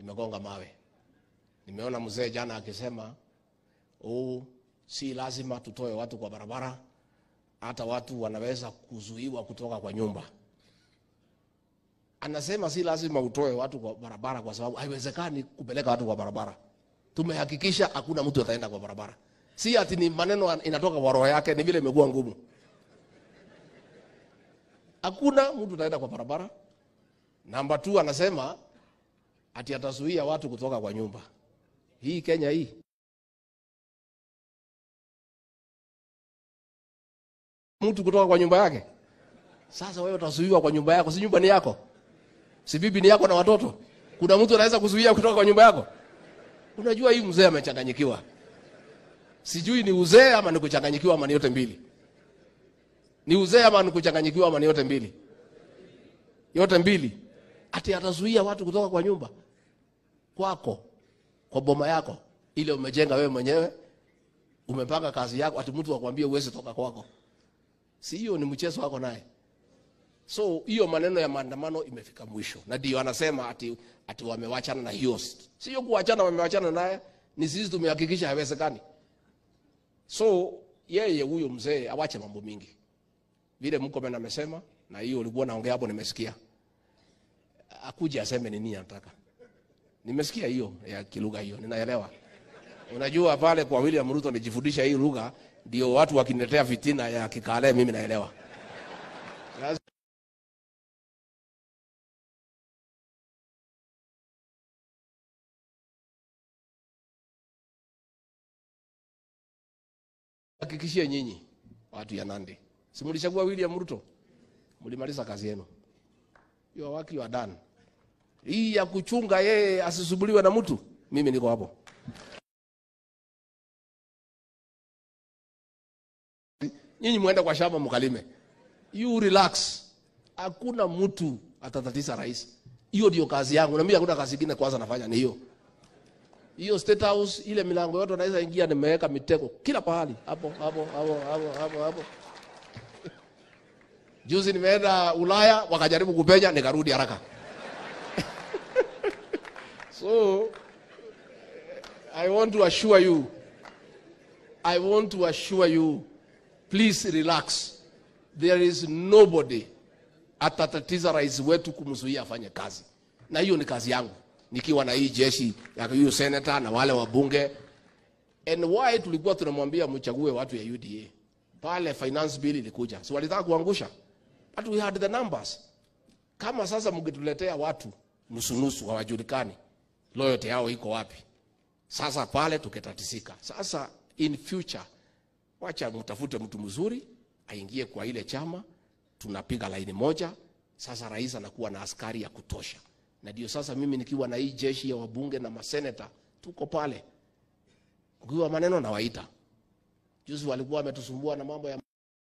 limegonga mawe. Nimeona mzee jana akisema oh, si lazima tutoe watu kwa barabara, hata watu wanaweza kuzuiwa kutoka kwa nyumba. Anasema si lazima utoe watu kwa barabara kwa sababu haiwezekani kupeleka watu kwa barabara. Tumehakikisha hakuna mtu ataenda kwa barabara. Si ati ni maneno inatoka kwa roho yake, ni vile imekuwa ngumu. Hakuna mtu ataenda kwa barabara. Namba 2 anasema ati atazuia watu kutoka kwa nyumba. Hii Kenya hii mtu kutoka kwa nyumba yake. Sasa wewe utazuiwa kwa nyumba yako, si nyumba ni yako? Si bibi ni yako na watoto? Kuna mtu anaweza kuzuia kutoka kwa nyumba yako? Unajua hii mzee amechanganyikiwa. Sijui ni uzee ama ni kuchanganyikiwa ama ni yote mbili. Ni uzee ama ni kuchanganyikiwa ama ni yote mbili? Yote mbili. Ati atazuia watu kutoka kwa nyumba kwako, kwa boma yako ile umejenga wewe mwenyewe, umepanga kazi yako, ati mtu akwambie uweze toka kwako. Si hiyo ni mchezo wako naye. So hiyo maneno ya maandamano imefika mwisho, na ndio anasema ati, ati wamewachana na hiyo. Sio kuachana, wamewachana naye, ni sisi tumehakikisha haiwezekani. So yeye huyo mzee awache mambo mingi, vile Mkomen amesema, na hiyo ulikuwa naongea hapo, nimesikia akuje aseme ni nini anataka. Nimesikia hiyo ya kilugha hiyo, ninaelewa. Unajua pale kwa William Ruto nijifundisha hii lugha, ndio watu wakiniletea fitina ya kikale, mimi naelewa. Hakikishie nyinyi watu ya Nandi, si mlichagua William Ruto, mlimaliza kazi yenu. You are work you are done. Hii ya kuchunga yeye asisumbuliwe na mtu, mimi niko hapo. Nyinyi muende kwa shamba mkalime. You relax. Hakuna mtu atatatiza rais. Hiyo ndio kazi yangu. Na mimi hakuna kazi nyingine kwanza nafanya ni hiyo. Hiyo State House ile milango yote naweza ingia nimeweka mitego kila pahali. Hapo hapo hapo hapo hapo hapo. Juzi nimeenda Ulaya wakajaribu kupenya nikarudi haraka. So I want to assure you I want to assure you please relax. There is nobody atatatiza rais wetu kumzuia afanye kazi, na hiyo ni kazi yangu nikiwa na hii jeshi ya huyu senator na wale wabunge. And why tulikuwa tunamwambia mchague watu ya UDA pale finance bill ilikuja, si walitaka kuangusha, but we had the numbers. Kama sasa mngetuletea watu nusunusu hawajulikani loyalty yao iko wapi, sasa pale tuketatisika. Sasa in future, wacha mtafute mtu mzuri aingie kwa ile chama, tunapiga laini moja. Sasa rais anakuwa na askari ya kutosha, na ndio sasa mimi nikiwa na hii jeshi ya wabunge na maseneta tuko pale, ukiwa maneno na waita. Juzi walikuwa wametusumbua na mambo ya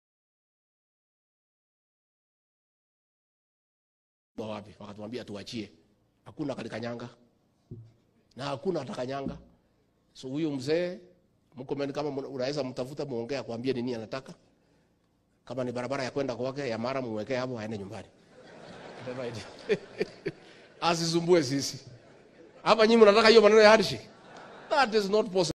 wapi, wakatuambia tuachie, hakuna kalikanyanga na hakuna atakanyanga. So huyo mzee Mkomen, kama unaweza mtafuta muongea, kuambia nini anataka. Kama ni barabara ya kwenda kwake ya mara, muwekee hapo, aende nyumbani asisumbue sisi hapa. Nyinyi mnataka hiyo maneno ya handshake, that is not possible.